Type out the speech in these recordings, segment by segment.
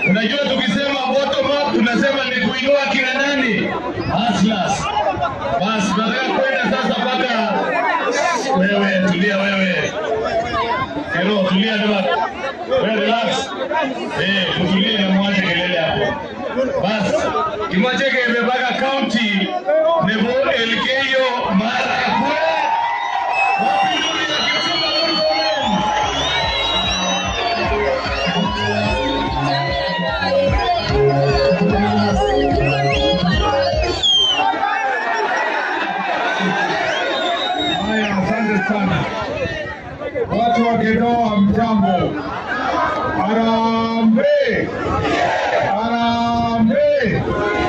Unajua tukisema bottom up tunasema ni kuinua kina nani? Hustlers. Basi tunataka kwenda sasa mpaka wewe, tulia wewe. Kero, tulia ndio. Wewe relax. Eh, tutulie na mwache kelele hapo. Basi Kimwacheke imepaka county nebo Elgeyo Marakwet. Wapi ndugu ya Kipchumba Murkomen? Haya, asante sana watu wa Kedoa, mjambo. Harambee, harambee,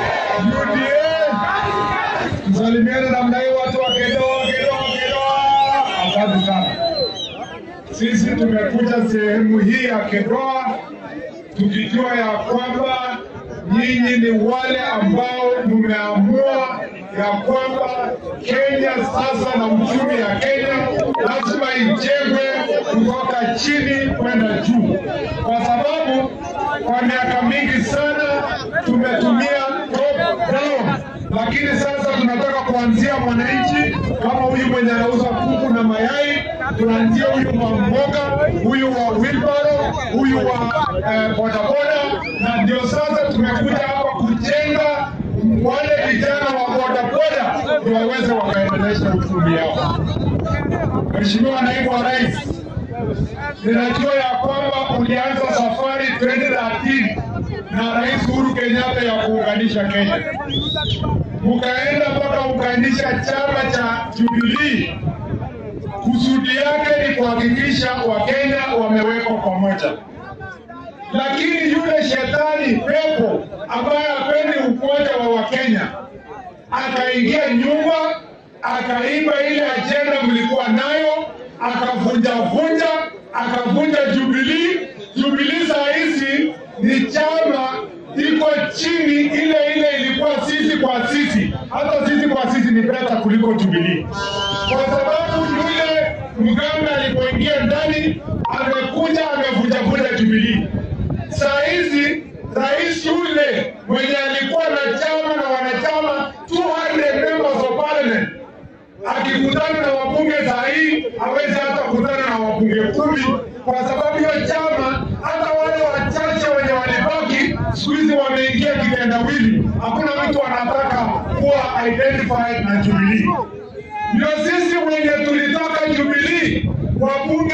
UDA, tusalimiane namna hii, watu wa Kedoa, Kedoa, Kedoa. Asante sana. Sisi tumekuja sehemu hii ya Kedoa tukijua ya kwamba nyinyi ni wale ambao mmeamua ya kwamba Kenya sasa na uchumi ya Kenya lazima ijengwe kutoka chini kwenda juu, kwa sababu kwa miaka mingi sana tumetumia top down, lakini sasa tunataka kuanzia mwananchi kama huyu mwenye anauza kuku na mayai, tunaanzia huyu wa mboga, huyu wa wheelbarrow, huyu wa eh, bodaboda, na ndio sasa tumekuja hapa kujenga wale vijana wa bodaboda ndio waweze wakaendelesha uchumi yao. Mheshimiwa Naibu wa Rais, ninajua ya kwamba ulianza safari 2013 na Rais Uhuru Kenyatta ya kuunganisha Kenya, mukaenda mpaka ukanisha chama cha Jubilee. Kusudi yake ni kuhakikisha Wakenya wamewekwa pamoja, lakini yule shetani pepo ambaye hapendi umoja wa Wakenya akaingia nyumba akaiba ile ajenda mlikuwa nayo, akavunja vunja, akavunja Jubilee. Jubilee saa hizi ni chama iko chini ile ile ilikuwa sisi kwa sisi, hata sisi kwa sisi ni beta kuliko Jubilee, kwa sababu yule mganga alipoingia ndani amekuja amevunjavunja Jubilee. Saa hizi rais yule mwenye alikuwa na chama na wanachama 200 members of parliament akikutana na wabunge saa hii hawezi hata kukutana na wabunge kumi kwa sababu hiyo chama, hata wale wachache wenye walibaki siku hizi wameingia kitendawili. Hakuna mtu anataka kuwa identified na Jubilee. Ndio sisi wenye tulitoka Jubilee, wabunge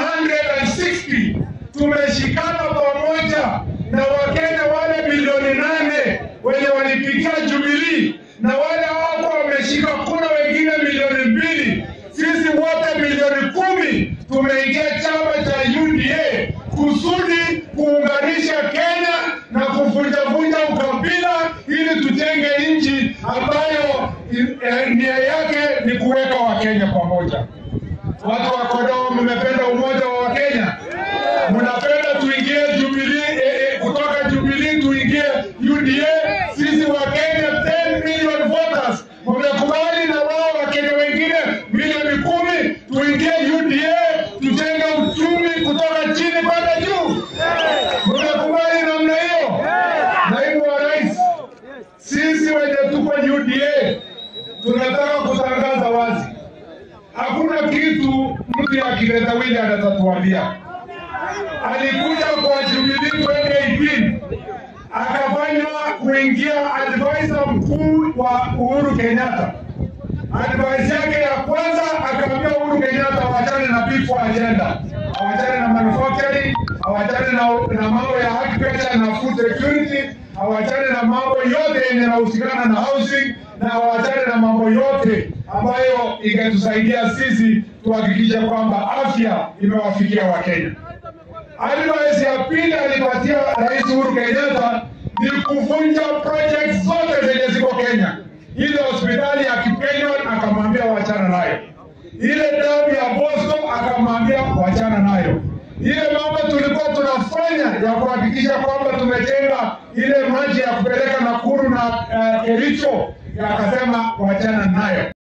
160 tumeshikana pamoja na Wakenya wale milioni nane wenye walipigia Jubilee na wale wako wameshika kura wengine milioni mbili. Sisi wote milioni kumi tumeingia chama cha UDA kusudi kuunganisha Kenya na kuvunjavunja ukabila ili tujenge nchi ambayo eh, nia yake ni kuweka Wakenya pamoja. Watu wa Kodoo, mmependa umoja wa Wakenya, mnapenda tuingie Jubilee eh, eh, kutoka Jubilee tuingie UDA. Sisi wa Kenya 10 million voters mmekubali, na wao Wakenya wengine milioni kumi tuingie UDA, tujenge uchumi kutoka chini kwenda juu. Mmekubali namna hiyo? Naibu wa Rais, sisi wenye tuko UDA tunataka kutangaza wazi hakuna kitu mtu ya kitendawili anatatuambia. Alikuja kwa Jubilee 2018 akafanywa kuingia advisor mkuu wa Uhuru Kenyatta. Advice yake ya kwanza akaambia Uhuru Kenyatta awachane na before agenda, awachane na manufacturing, awachane na, na mambo ya agriculture na food security, awachane na mambo yote yenye yanahusikana na housing na awachane na mambo yote ambayo ingetusaidia sisi tuhakikishe kwamba afya imewafikia Wakenya. Advice ya pili alipatia Rais Uhuru Kenyatta ni kuvunja project zote zenye ziko Kenya. Ile hospitali ya Kipenyon akamwambia wachana nayo, ile damu ya Bosco akamwambia wachana nayo, ile mambo tulikuwa tunafanya ya kuhakikisha kwamba tumejenga ile maji ya kupeleka Nakuru na uh, Kericho akasema wachana nayo.